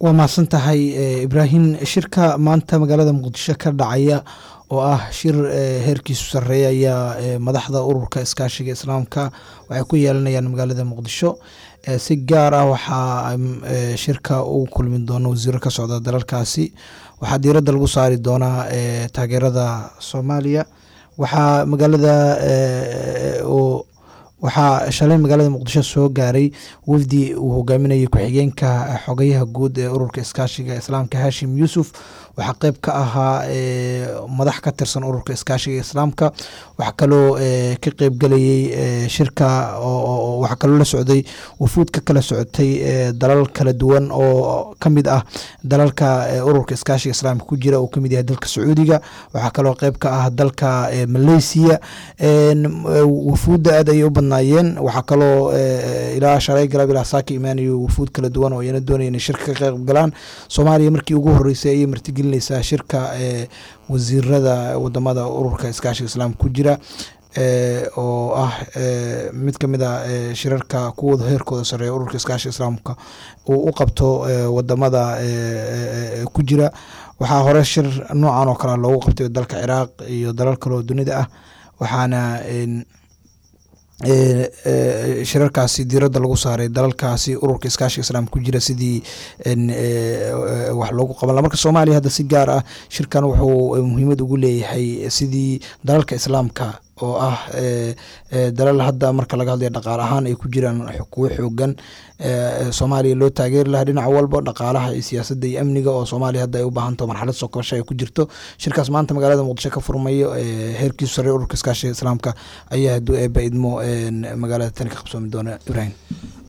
waa mahadsan tahay ibraahim shirka maanta magaalada muqdisho ka dhacaya oo ah shir heerkiisu sareeya ayaa madaxda ururka iskaashiga islaamka waxay ku yeelanayaan magaalada muqdisho si gaar ah waxaa shirka u kulmi doona wasiiro ka socda dalalkaasi waxaa diiradda lagu saari doonaa taageerada soomaaliya waxaa magaalada waxaa shalay magaalada muqdisho soo gaaray wafdi uu hogaaminayay ku-xigeenka xogayaha guud ee ururka iskaashiga islaamka hashim yuusuf waxaa qeyb ka ahaa madax ka tirsan ururka iskaashiga islaamka waxaa kaloo ka qeybgelayay shirka waxaa kaloo la socday wufuud ka kala socotay dalal kala duwan oo kamid ah dalalka ururka iskaashiga islaamka ku jira uu kamid yahay dalka sacuudiga waxaa kaloo qeyb ka ah dalka malaysiya wufuudda aad ayay u badnaayeen waxaa kaloo ilaa shalay galab ilaa saaka imaanayo wufuud kala duwan oo iyana doonaya inay shirka ka qeyb galaan soomaaliya markii ugu horeysay ayay martigelinaysaa shirka wasiirada wadamada ururka iskaashiga islaamka ku jira oo ah mid kamid a shirarka kuwooda heerkooda sareeya ururka iskaashiga islaamka uu u qabto wadamada ku jira waxaa hore shir noocan oo kale loogu qabtay dalka ciraaq iyo dalal kale oo dunida ah waxaana shirarkaasi diiradda lagu saaray dalalkaasi ururka iskaashiga islaamka ku jira sidii wax loogu qaban marka soomaaliya hadda si gaar ah shirkan wuxuu muhiimad ugu leeyahay sidii dalalka islaamka oo ah dalal hadda marka laga hadlaya dhaqaale ahaan ay ku jiraan kuwo xoogan soomaaliya loo taageeri lahaa dhinac walba dhaqaalaha iyo siyaasadda iyo amniga oo soomaaliya hadda ay u baahantaho marxalad soo kabasho ay ku jirto shirkaas maanta magaalada muqdisho ka furmayo heerkiisu sare ururka iskaashiga islaamka ayaa hadduu eeba idmo magaalada tani ka qabsoomi doona ibrahim